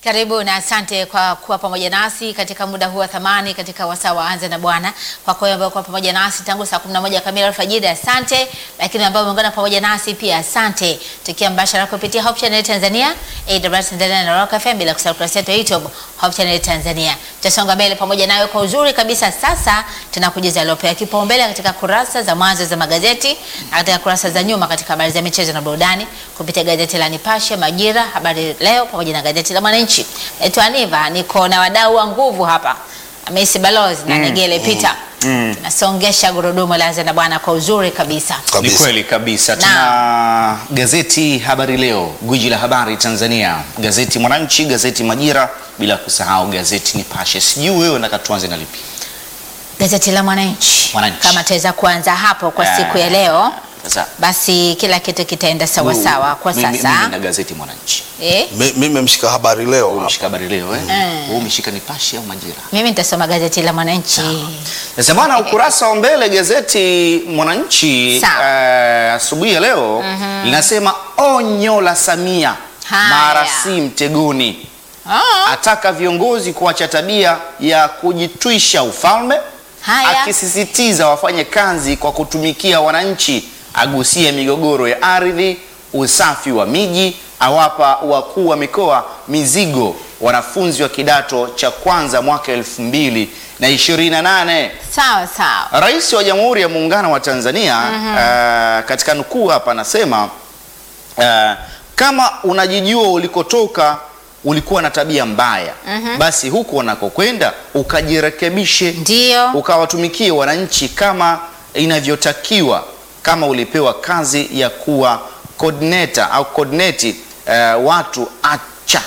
Karibu na asante kwa kuwa pamoja nasi katika muda huu wa thamani katika wasaa wa Anza na Bwana. Kwa kweli ambao kwa pamoja nasi tangu saa 11 kamili alfajiri, asante. Lakini ambao umeungana pamoja nasi pia asante. Tukiwa mbashara kupitia Hope Channel Tanzania, AWR Tanzania na Rock FM bila kusahau kurasa yetu ya YouTube Hope Channel Tanzania. Tutasonga mbele pamoja nawe kwa uzuri kabisa. Sasa tunakujuza yaliyopewa kipaumbele katika kurasa za mwanzo za magazeti na katika kurasa za nyuma katika habari za michezo na burudani kupitia gazeti la Nipashe, Majira, Habari Leo pamoja na gazeti la Mwananchi. Naitwa Aniva, niko na wadau wa nguvu hapa, Hamisi Balozi na Negele Peter. Tunasongesha gurudumu la Anza na Bwana kwa uzuri kabisa. Ni kabisa. kweli kabisa. Tuna gazeti Habari Leo, gwiji la habari Tanzania, gazeti Mwananchi, gazeti Majira, bila kusahau gazeti Nipashe. Sijui wewe unataka tuanze na lipi? Gazeti la Mwananchi, Mwananchi. kama tuweza kuanza hapo kwa siku ya leo, Sasa basi kila kitu kitaenda sawa sawa kwa mimi- mimi sasa. na gazeti Mwananchi. Eh, Mi- Mimi nimeshika habari leo hapa. Umeshika Habari Leo eh? Mm. Wewe umeshika Nipashe au Majira? mimi nitasoma gazeti la Mwananchi. Sasa bwana, ukurasa wa mbele gazeti Mwananchi Sawa. eh, asubuhi ya leo linasema onyo la Samia Haya. mara si mtegoni, Ah, ataka viongozi kuacha tabia ya kujitwisha ufalme, Haya. akisisitiza wafanye kazi kwa kutumikia wananchi, agusia migogoro ya ardhi, usafi wa miji, awapa wakuu wa mikoa mizigo wanafunzi wa kidato cha kwanza mwaka elfu mbili na ishirini na nane. sawa sawa. Rais wa Jamhuri ya Muungano wa Tanzania eh, katika nukuu hapa anasema eh, kama unajijua ulikotoka ulikuwa na tabia mbaya, basi huku unakokwenda ukajirekebishe, Ndio. ukawatumikie wananchi kama inavyotakiwa. Kama ulipewa kazi ya kuwa coordinator au coordinate eh, watu acha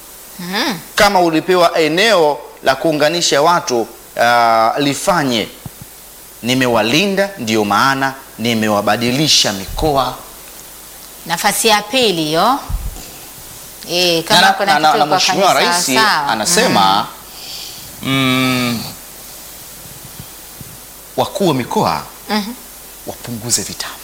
kama ulipewa eneo la kuunganisha watu uh, lifanye. Nimewalinda, ndio maana nimewabadilisha mikoa. Nafasi ya pili hiyo. Eh, Na- kama na- kuna na- na- kitu na kwa Mheshimiwa kanisa Rais sawa. anasema mm, wakuu wa mikoa Mhm. wapunguze vitambi.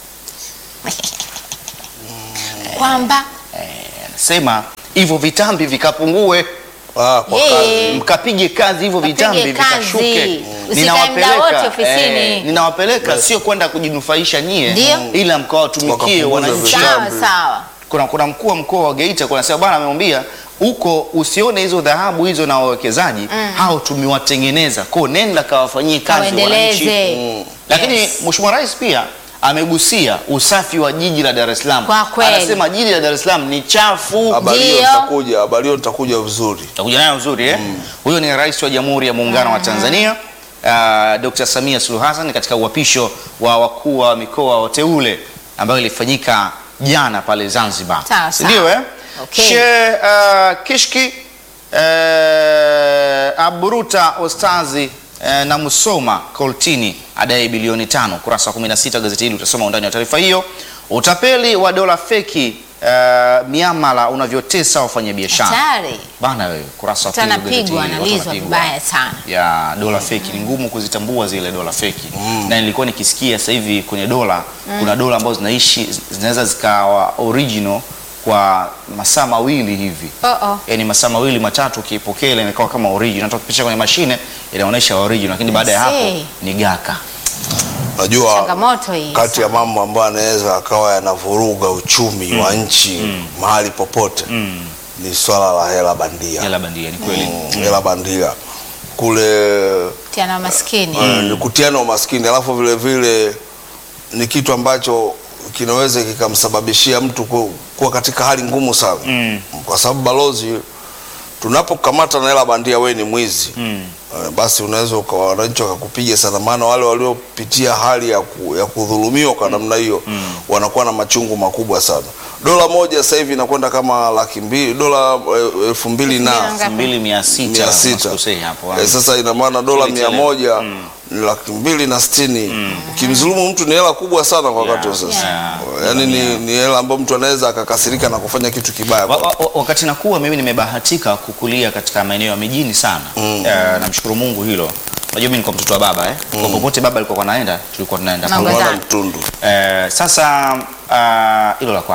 kwamba Anasema hivyo vitambi vikapungue, Ah, kwa Eh. kazi. mkapige kazi hivyo Kapige vitambi kazi. vikashuke. Usikae muda wote ofisini. ninawapeleka sio kwenda kujinufaisha nyie, Ndio. ila mkawatumikie Wakapunguza wananchi. vitambi. sawa sawa. kuna, kuna mkuu wa mkoa wa Geita kuna sema bwana amemwambia huko usione hizo dhahabu hizo na wawekezaji hao tumewatengeneza kwao, nenda kawafanyie kazi wananchi. Kawaendeleze. Lakini Yes. Mheshimiwa Rais pia amegusia usafi wa jiji la Dar es Salaam. Kwa kweli. Anasema jiji la Dar es Salaam ni chafu. Habari hiyo Ndio. nitakuja, habari hiyo nitakuja vizuri. Takuja nayo uzuri eh? Huyo ni Rais wa Jamhuri ya Muungano wa Tanzania uh, Dr. Samia Suluhu Hassan katika uapisho wa wakuu wa mikoa wateule ambayo ilifanyika jana pale Zanzibar. Sawa, Si Ndio sawa. eh? Okay. She uh, Kishki uh, aburuta ostazi uh, na Musoma Koltini adai bilioni tano. Kurasa wa 16 gazeti hili utasoma undani wa taarifa hiyo. Utapeli wa dola feki uh, miamala unavyotesa wafanyabiashara Hatari. bana wewe, kurasa wa Watu pili wa gazeti wanapigwa, hili, watu wanalizwa wanapigwa. vibaya sana. ya dola feki. Ni ngumu kuzitambua zile dola feki, na nilikuwa nikisikia sasa hivi kwenye dola kuna dola ambazo zinaishi zinaweza zikawa original kwa masaa mawili hivi Oh, oh. yaani masaa mawili matatu ukiipokea ile inakuwa kama original, hata ukipisha kwenye mashine inaonyesha original, lakini baada ya hapo see. ni gaka. Najua Changamoto hii. kati ya mambo ambayo anaweza akawa yanavuruga uchumi wa nchi mahali popote ni swala la hela bandia. Hela bandia, ni kweli. Mm, hela bandia kule Tiana maskini. eh, ni kutiana umaskini, alafu vile vile ni kitu ambacho kinaweza kikamsababishia mtu ku- kuwa katika hali ngumu sana kwa sababu balozi, tunapokamata na hela bandia, wewe ni mwizi eh, basi unaweza uka- wananchi wakakupiga sana, maana wale waliopitia hali ya, ku, ya kudhulumiwa kwa namna hiyo wanakuwa na machungu makubwa sana. Dola moja sasa hivi inakwenda kama laki mbili dola eh, elfu mbili Elfu mbili na na ngapi? mbili mia sita mia sita usikosei hapo Eh, sasa ina maana dola Kile mia chele. moja ni laki mbili na sitini ukimdhulumu mtu ni hela kubwa sana kwa wakati wa sasa Yeah. yaani ni, ni hela ambayo mtu anaweza akakasirika na kufanya kitu kibaya Wa, wa, wa- wakati nakuwa mimi nimebahatika kukulia katika maeneo ya mijini sana mm. uh, namshukuru Mungu hilo. Unajua mimi nilikuwa mtoto wa baba eh? Kwa popote baba alikuwa naenda tulikuwa tunaenda Mambo pamoja. za- Mwana mtundu Eh, sasa ah, hilo la kwako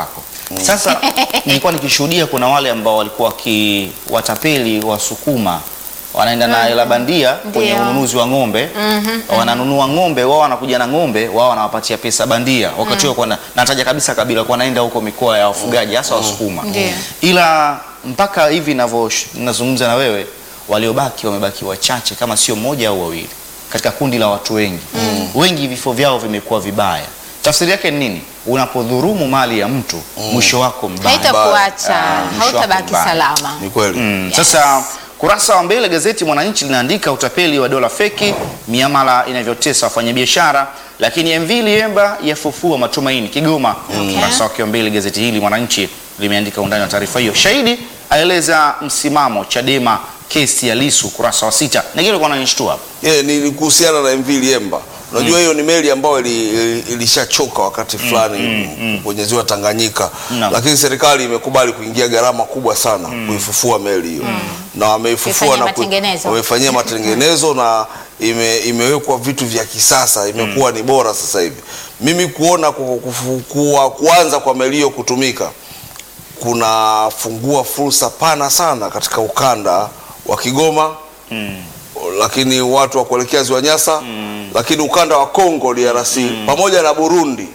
Sasa nilikuwa nikishuhudia kuna wale ambao walikuwa wakiwatapeli Wasukuma wanaenda na hela bandia kwenye Ndio. ununuzi wa ng'ombe wananunua ng'ombe wao wanakuja na ng'ombe wao wanawapatia pesa bandia wakati huo mm. nataja kabisa kabila kwa naenda huko mikoa ya wafugaji hasa Wasukuma Ndio. ila mpaka hivi navyo nazungumza na wewe waliobaki wamebaki wachache kama sio mmoja au wawili katika kundi la watu wengi wengi vifo vyao vimekuwa vibaya tafsiri yake ni nini unapodhurumu mali ya mtu mwisho wako mbaya haitakuacha Ah, mwisho wako hautabaki mbaya. salama Ni kweli. Mm, Yes. Sasa kurasa wa mbele gazeti Mwananchi linaandika utapeli wa dola feki, miamala inavyotesa wafanyabiashara, lakini MV Liemba yafufua matumaini Kigoma. Okay. Kurasa wake wa mbele gazeti hili Mwananchi limeandika undani wa taarifa hiyo. Shahidi aeleza msimamo Chadema kesi ya Lisu, kurasa wa sita. Na kile kwa nanishtua hapa. Yeah, ni ni kuhusiana na MV Liemba. Unajua hiyo ni meli ambayo ili- ili- ilishachoka wakati fulani kwenye ziwa Tanganyika, Naam. lakini serikali imekubali kuingia gharama kubwa sana kuifufua meli hiyo na wameifufua Kuifanyia na ku- matengenezo. wamefanyia matengenezo na ime, imewekwa vitu vya kisasa, imekuwa ni bora sasa hivi. Mimi kuona ku- kufu- kuwa, kuanza kwa meli hiyo kutumika kunafungua fursa pana sana katika ukanda wa Kigoma lakini watu wa kuelekea ziwa Nyasa lakini ukanda wa Kongo DRC pamoja na Burundi,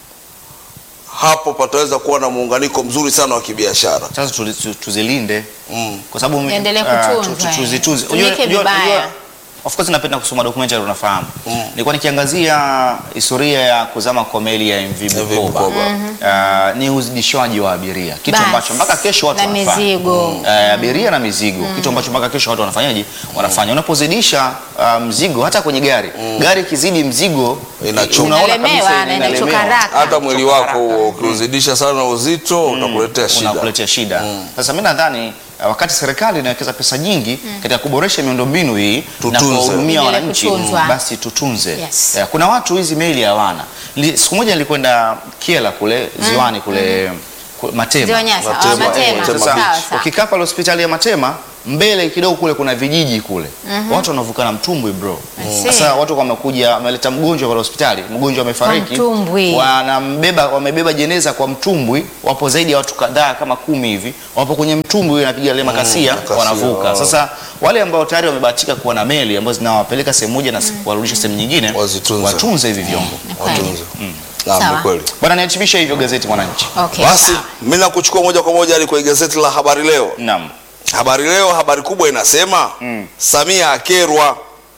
hapo pataweza kuwa na muunganiko mzuri sana wa kibiashara. Sasa tu- tu- tuzilinde Mm. kwa sababu Iendelee ah, kutunzwa, tu- tu- eh. tuzitunze. Tumike Unajua- unajua- vibaya. unajua, Of course napenda kusoma documentary unafahamu. Nilikuwa nikiangazia historia ya kuzama kwa meli ya MV MV Bukoba. Bukoba. Ah, ni uzidishwaji wa abiria, kitu Basi. ambacho mpaka kesho watu Na wanafanya. mizigo. Eh, abiria na mizigo, kitu ambacho mpaka kesho watu wanafanyaje? Wanafanya. Unapozidisha ah, mzigo hata kwenye gari, gari ikizidi mzigo Inachoka. unaona Inalemewa kabisa na inalemewa. inachoka haraka. Hata mwili Kuchoka wako haraka. ukiuzidisha sana uzito utakuletea shida. unakuletea shida. Sasa mimi nadhani uh, wakati serikali inawekeza pesa nyingi katika kuboresha miundombinu hii na Tutunze. kuwahudumia Endelee wananchi, kutunzwa. basi tutunze. Yes. Eh, Kuna watu hizi meli hawana. Li- Siku moja nilikwenda Kiela kule ziwani kule ku- Matema. Ziwa Nyasa, Matema, ah, Matema. eh, Matema Sawa, Beach. sawa. Ukikaa pale hospitali ya Matema mbele kidogo kule kuna vijiji kule watu wanavuka na mtumbwi bro. I see. Sasa watu wamekuja wameleta mgonjwa pale hospitali, mgonjwa amefariki, mtumbwi. wanambeba wamebeba jeneza kwa mtumbwi, wapo zaidi ya watu kadhaa kama kumi hivi, wapo kwenye mtumbwi wanapiga ile makasia, makasia, wanavuka. oh. Sasa wale ambao tayari wamebahatika kuwa na meli ambazo zinawapeleka sehemu moja na kuwarudisha sehemu nyingine, Wazitunze. watunze hivi vyombo. kweli. Watunze. Naam, Sawa. ni kweli. Bwana, nihitimishe hivyo gazeti Mwananchi. Okay, Basi sawa. mimi nakuchukua moja kwa moja hadi kwenye gazeti la Habari Leo. Naam. Habari Leo, habari kubwa inasema Mm. Samia akerwa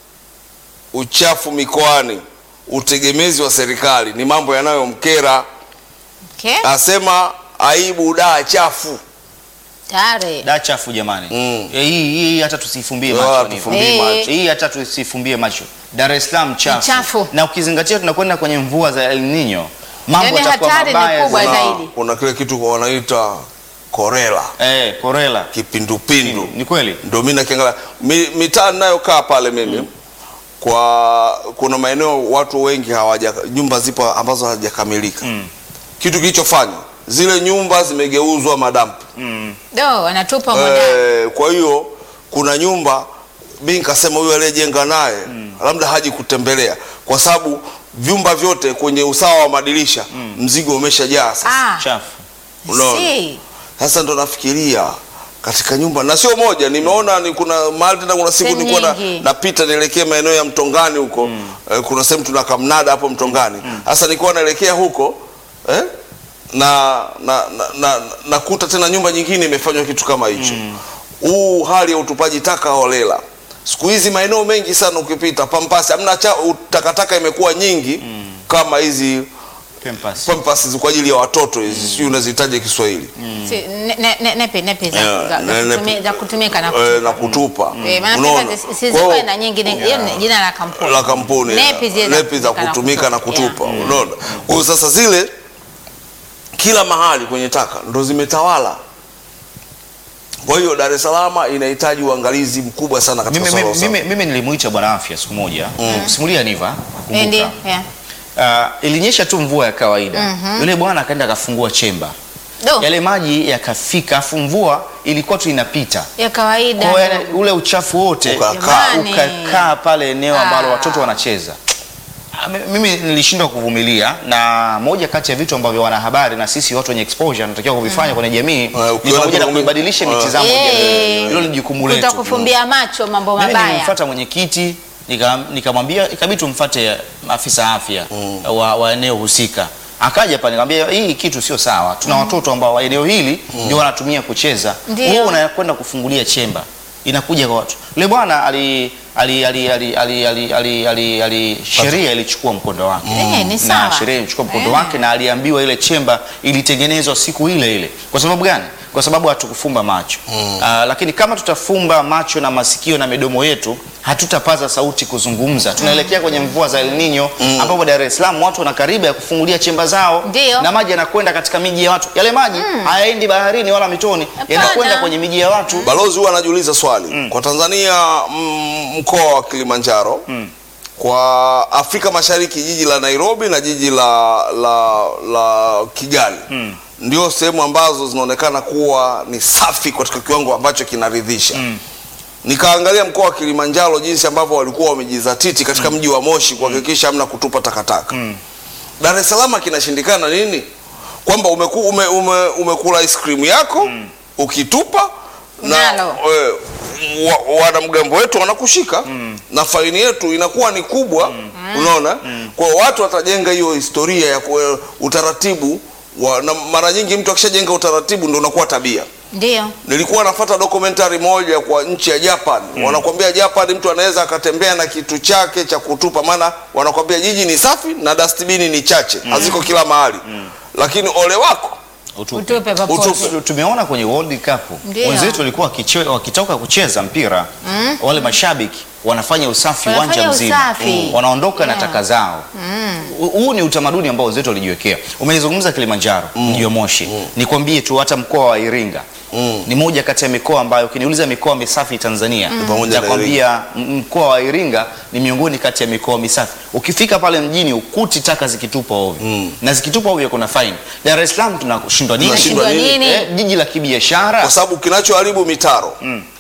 uchafu mikoani, utegemezi wa serikali ni mambo yanayomkera. Okay. Asema aibu daa chafu. Tayari. Da chafu jamani. Mm. Eh, hii hii hata tusifumbie Wala macho. ni- tufumbii Eh. macho. Hii hata tusifumbie macho. Dar es Salaam chafu. chafu. Na ukizingatia tunakwenda kwenye mvua za El Nino. Mambo Yaani yatakuwa hatari ni mabaya kubwa zaidi. zaidi. Kuna, kuna kile kitu wanaita korela, Eh, korela. kipindupindu. Ni kweli? Ndio mimi nakiangalia Mi- mitaa ninayokaa pale mimi kwa kuna maeneo watu wengi hawaja nyumba zipo ambazo hazijakamilika. Mm. Kitu kilichofanya zile nyumba zimegeuzwa madampu. Mm. Do, wanatupa humo ndani. Eh, kwa hiyo kuna nyumba mi nikasema huyu aliyejenga naye labda haji kutembelea kwa sababu vyumba vyote kwenye usawa wa madirisha mzigo umeshajaa sasa. Ah, Chafu. Unaona? see. Sasa ndo nafikiria katika nyumba na sio moja, nimeona ni kuna mahali tena, kuna siku Sehemu nilikuwa na- nyingi. napita nielekea maeneo ya Mtongani huko eh, kuna sehemu tuna kamnada hapo Mtongani. Sasa nilikuwa naelekea huko eh, na na na, na, nakuta tena nyumba nyingine imefanywa kitu kama hicho. Huu hali ya utupaji taka holela siku hizi maeneo mengi sana, ukipita Pampasi hamna cha takataka imekuwa nyingi kama hizi Pampers. Pampasi kwa ajili ya watoto hizi, sijui unazihitaji Kiswahili Si- ne- ne- ne- nepe nepe za, Yeah, za, ne- za, nepe. kutumi- za kutumika na eh, kutupa. na kutupa Eh, maana Unaona? pesa Kwa zisizokuwa hiyo- na nyingi ni- hiyo ni jina la kampuni. la kampuni Nepi zile nepi za kutumika na kutupa unaona kwa hiyo sasa zile kila mahali kwenye taka ndo zimetawala kwa hiyo Dar es Salaam inahitaji uangalizi mkubwa sana katika Mimi, swala la mimi, usafi. mimi, mimi nilimuita bwana afya siku moja simulia niva Eh, ndio, kumbuka. yeah. Uh, ilinyesha tu mvua ya kawaida yule bwana akaenda akafungua chemba Do, yale maji yakafika afu mvua ilikuwa tu inapita ya kawaida. kwa hiyo yale- ule uchafu wote Ukakaa. Jamani. ukakaa pale eneo ambalo Ah. watoto wanacheza Ah, mi- mimi nilishindwa kuvumilia na moja kati ya vitu ambavyo wanahabari na sisi watu wenye exposure tunatakiwa kuvifanya kwenye jamii ni ukiona pamoja na kuna- kuibadilisha Ah. mitazamo ya Eh. jamii. Hilo ni jukumu letu. Kutokufumbia macho mambo Mimi mabaya. nilimfuata mwenyekiti nika- nikamwambia ikabidi tumfuate afisa afya wa, wa eneo husika. Akaja pale nikamwambia hii kitu sio sawa. Tuna watoto ambao wa eneo hili ndio wanatumia kucheza. Ndio. Wewe unakwenda kufungulia chemba. Inakuja kwa watu. Yule bwana ali ali ali ali ali ali ali ali ali sheria ilichukua mkondo wake. Eh, ni sawa. Na sheria ilichukua mkondo Eh. wake na aliambiwa ile chemba ilitengenezwa siku ile ile. Kwa sababu gani? Kwa sababu hatukufumba macho. Ah, lakini kama tutafumba macho na masikio na midomo yetu hatutapaza sauti kuzungumza. Tunaelekea kwenye mvua za El Nino ambapo Dar es Salaam watu wana karibu ya kufungulia chemba zao Ndio. na maji yanakwenda katika miji ya watu. Yale maji hayaendi baharini wala mitoni, Hapana. yanakwenda kwenye miji ya watu. Balozi huwa anajiuliza swali kwa Tanzania, mm, mkoa wa Kilimanjaro kwa Afrika Mashariki, jiji la Nairobi na jiji la, la, la Kigali ndio sehemu ambazo zinaonekana kuwa ni safi katika kiwango ambacho kinaridhisha. Nikaangalia mkoa wa Kilimanjaro jinsi ambavyo walikuwa wamejizatiti katika mji wa Moshi kuhakikisha hamna kutupa takataka. Dar es Salaam kinashindikana nini? Kwamba umeku, ume, ume, umekula ice cream yako ukitupa na Nalo. eh, wa, wanamgambo wetu wanakushika na faini yetu inakuwa ni kubwa unaona kwa hiyo watu watajenga hiyo historia ya kue, utaratibu wa, na mara nyingi mtu akishajenga utaratibu ndio unakuwa tabia Ndio. nilikuwa nafuata documentary moja kwa nchi ya Japan wanakwambia Japan mtu anaweza akatembea na kitu chake cha kutupa maana wanakwambia jiji ni safi na dustbin ni chache haziko kila mahali lakini ole wako Utupe. Utupe popote. Utupe. Tumeona kwenye World Cup Ndio. wenzetu walikuwa wakiche- wakitoka kucheza mpira wale mashabiki wanafanya usafi Wanafanya uwanja mzima usafi. wanaondoka na Yeah. taka zao. Hu- Huu ni utamaduni ambao wenzetu walijiwekea. Umezungumza Kilimanjaro, mji wa Moshi. Nikwambie tu hata mkoa wa Iringa ni moja kati ya mikoa ambayo ukiniuliza mikoa misafi Tanzania pamoja na nakwambia m- mkoa wa Iringa ni miongoni kati ya mikoa misafi. Ukifika pale mjini ukuti taka zikitupa ovyo na zikitupa ovyo kuna fine. Dar es Salaam tunashindwa nini? Tunashindwa Tunashindwa nini? Eh, jiji la kibiashara kwa sababu kinachoharibu mitaro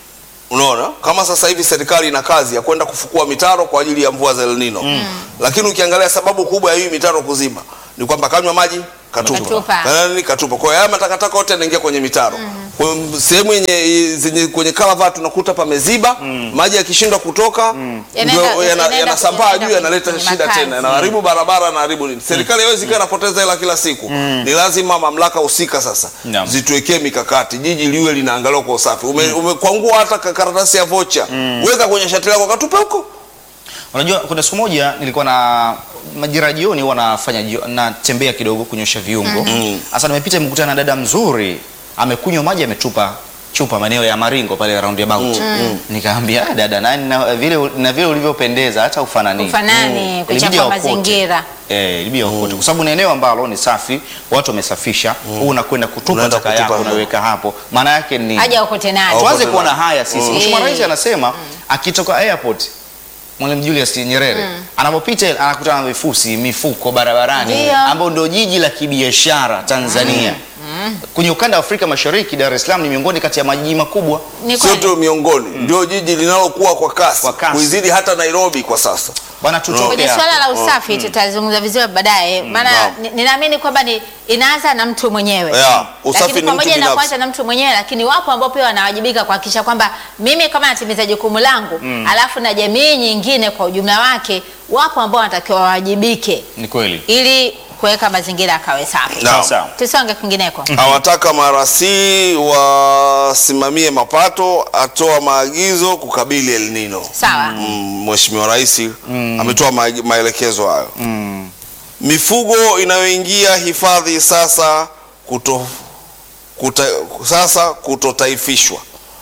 unaona kama sasa hivi serikali ina kazi ya kwenda kufukua mitaro kwa ajili ya mvua za El Nino lakini ukiangalia sababu kubwa ya hii mitaro kuziba ni kwamba kanywa maji katupa Katupa. Kana nini katupa kwa hiyo haya matakataka yote yanaingia kwenye mitaro kwa hiyo sehemu yenye zenye kwenye kalavati unakuta pameziba maji yakishindwa kutoka ndio Yanaenda- yana- yanaenda- yanasambaa yanaenda juu yanaleta kwenye shida makazi. tena yanaharibu barabara yanaharibu nini serikali haiwezi kaa inapoteza hela kila siku ni lazima mamlaka husika sasa Naam. zituwekee mikakati, jiji liwe linaangaliwa kwa usafi. Ume, umekwangua hata ka- karatasi ya vocha weka kwenye shati lako katupe huko. Unajua, kuna siku moja nilikuwa na majira jioni, huwa nafanya jio- natembea kidogo kunyosha viungo. Sasa nimepita nimekutana na dada mzuri amekunywa maji ametupa chupa maeneo ya Maringo pale roundabout. Nikaambia "Ah, dada, na, na vile na vile ulivyopendeza hata ufanani. Ufanani, Ilibidi kuchafua aokote. mazingira. Eh, ilibidi aokote kwa sababu ni eneo ambalo ni safi, watu wamesafisha. Wewe unakwenda kutupa Unaenda taka kutupa yako hapo. unaweka hapo. Maana yake ni Haja ukote nayo. Au- tuanze Okote kuona nayo. haya sisi. Mm. Mheshimiwa Eh. Rais anasema akitoka airport Mwalimu Julius Nyerere anapopita anakutana na vifusi mifuko barabarani Ndio. ambao ndio jiji la kibiashara Tanzania. Kwenye ukanda wa Afrika Mashariki, Dar es Salaam ni miongoni kati ya majiji makubwa. Ni Sio kweli. tu miongoni, ndio jiji linalokuwa kwa kasi, Kwa kasi. kuizidi hata Nairobi kwa sasa. Bwana, tutoke Kwenye hapa. swala la usafi tutazungumza vizuri baadaye, maana Naam. ni- ninaamini kwamba ni inaanza na mtu mwenyewe. Yeah, usafi lakini ni mtu pamoja na binafsi. kuanza na mtu mwenyewe, lakini wapo ambao pia wanawajibika kuhakikisha kwamba mimi kama natimiza jukumu langu, alafu na jamii nyingine kwa ujumla wake, wapo ambao wanatakiwa wawajibike Ni kweli. ili kuweka mazingira akawe safi. Naam. Sawa. Tusonge kwingineko. Awataka marasi wasimamie mapato, atoa maagizo kukabili El Nino. Sawa. Mm, Mheshimiwa Rais ametoa ma maelekezo hayo. Mifugo inayoingia hifadhi sasa kuto, kuta, sasa kutotaifishwa.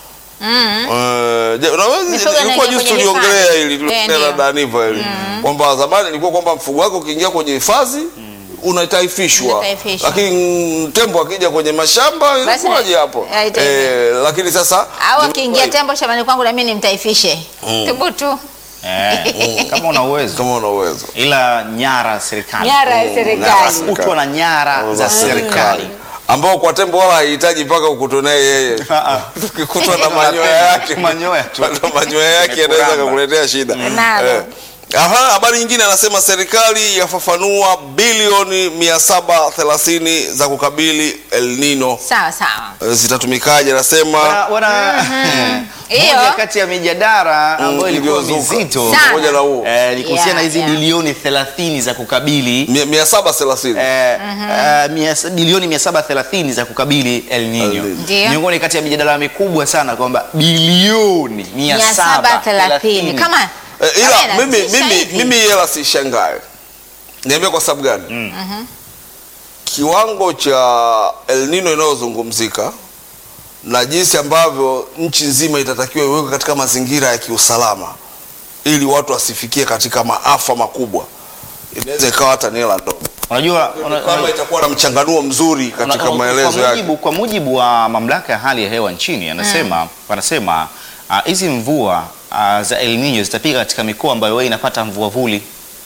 Eh, je, unaweza- Mifugo ilikuwa inaingia juzi kwenye tuliongelea hifadhi. hili Eh, tena ndio. Daniva hili kwamba zamani ilikuwa kwamba mfugo wako ukiingia kwenye hifadhi unataifishwa, Unataifishwa. lakini tembo akija kwenye mashamba Basi inakuwaje hapo? haitaifishwa. Eh, lakini sasa Au akiingia tembo shambani kwangu na mimi nimtaifishe. Thubutu. Eh, kama una uwezo. kama una uwezo Ila nyara ya serikali. Nyara ya serikali. Kutwa na nyara za serikali. ambao kwa tembo wala haihitaji mpaka ukutonee yeye ukikutwa na manyoya yake Manyoya tu. na manyoya yake yanaweza Yamekuramba. kukuletea shida Nalo. Eh, Aha, habari nyingine anasema serikali yafafanua bilioni 730 za kukabili El Nino Sawa sawa. Eh, zitatumikaje? Anasema wana, wana Hiyo. moja kati ya mijadala ambayo ilikuwa iliyozuka. mizito Sana. pamoja na huo eh, ni kuhusiana na Yeah, hizi yeah. bilioni 30 za kukabili mia- 730 eh, eh, mia- bilioni 730 za kukabili El Nino. El Nino. Ndio. Miongoni kati ya mijadala mikubwa sana kwamba bilioni 730 730 kama Eh, ila kama mimi inatisha mimi hivi. mimi hela sishangae. Niambie kwa sababu gani? Kiwango cha El Nino inayozungumzika na jinsi ambavyo nchi nzima itatakiwa iwekwe katika mazingira ya kiusalama ili watu wasifikie katika maafa makubwa, inaweza ikawa hata ni hela ndogo Unajua una- kama itakuwa na mchanganuo mzuri katika Una- maelezo kwa yake. mujibu, kwa mujibu wa mamlaka ya hali ya hewa nchini anasema wanasema ah, hizi mvua ah, za El Nino zitapiga katika mikoa ambayo wewe inapata mvua vuli.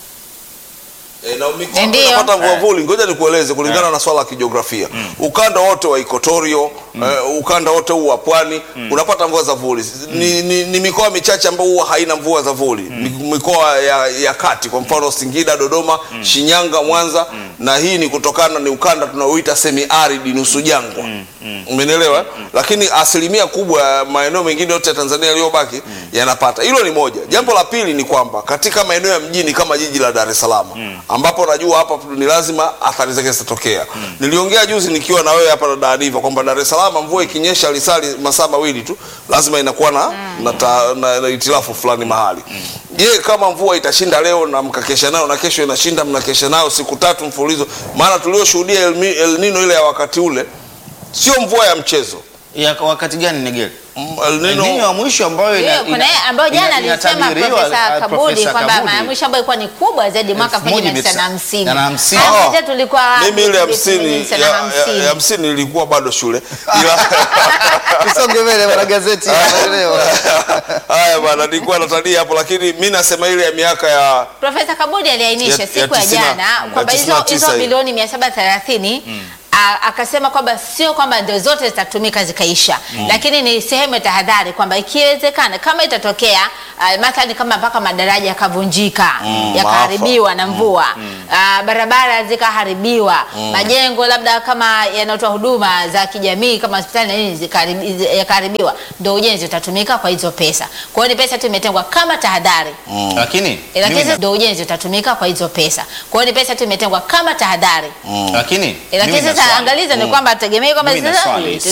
E, na mikoa Ndio. inapata mvua vuli. Ngoja nikueleze kulingana na swala la kijiografia. Ukanda wote wa Equatorio, eh, ukanda wote huu wa pwani unapata mvua za vuli. Ni, ni, ni mikoa michache ambayo huwa haina mvua za vuli. Mi- Mikoa ya, ya kati kwa mfano Singida, Dodoma, Shinyanga, Mwanza na hii ni kutokana ni ukanda tunaoita semi arid nusu jangwa. Umenielewa? Lakini asilimia kubwa ya maeneo mengine yote ya Tanzania yaliyobaki yanapata. Hilo ni moja. Jambo la pili ni kwamba katika maeneo ya mjini kama jiji la Dar es Salaam ambapo najua hapa ni lazima athari zake zitatokea. Niliongea juzi nikiwa na wewe hapa na Daaniva kwamba Dar es Salaam mvua ikinyesha lisali masaa mawili tu lazima inakuwa na, na, ta, na, na itilafu fulani mahali. Je, kama mvua itashinda leo na mkakesha nayo na kesho inashinda mnakesha nayo siku tatu mfululizo, maana tulioshuhudia El, Mi- El Nino ile ya wakati ule sio mvua ya mchezo. Ya wakati gani Negel? Mm, El El Nino, Nino ya mwisho ambayo ina- Hiyo, kuna ina- ile ambayo jana ina- alisema inatabiriwa, Profesa ah, Kabudi Profesa kwamba Kabudi. mara ya mwisho ambayo ilikuwa ni kubwa zaidi mwaka Elfu moja mia tisa- 1950. na hamsini. Hapa Ah, zetu tulikuwa mimi ile hamsini 1950. ya- ya- ya hamsini ilikuwa bado shule ila Tusonge mbele bwana gazeti ya leo. haya bwana, nilikuwa natania hapo, lakini mi nasema ile ya miaka ya Profesa Kabudi aliainisha Ya- ya siku ya tisina- jana ya kwamba tisini hizo na tisa hizo hii. bilioni 730 a- akasema kwamba sio kwamba ndio zote zitatumika zikaisha, lakini ni sehemu ya tahadhari kwamba ikiwezekana kama itatokea uh, mathalan kama mpaka madaraja yakavunjika yakaharibiwa na mvua ah, barabara zikaharibiwa majengo labda kama yanatoa huduma za kijamii kama hospitali na nini zikaharibi- zi- yakaharibiwa, ndio ujenzi utatumika kwa hizo pesa. Kwa hiyo ni pesa tu imetengwa kama tahadhari Lakini Eh, lakini mimi sasa na- ndio ujenzi utatumika kwa hizo pesa. Kwa hiyo ni pesa tu imetengwa kama tahadhari. lakini Eh, Lakini mimi na sasa swali. angalizo ni kwamba tegemei kwamba Mimi na sasa swali.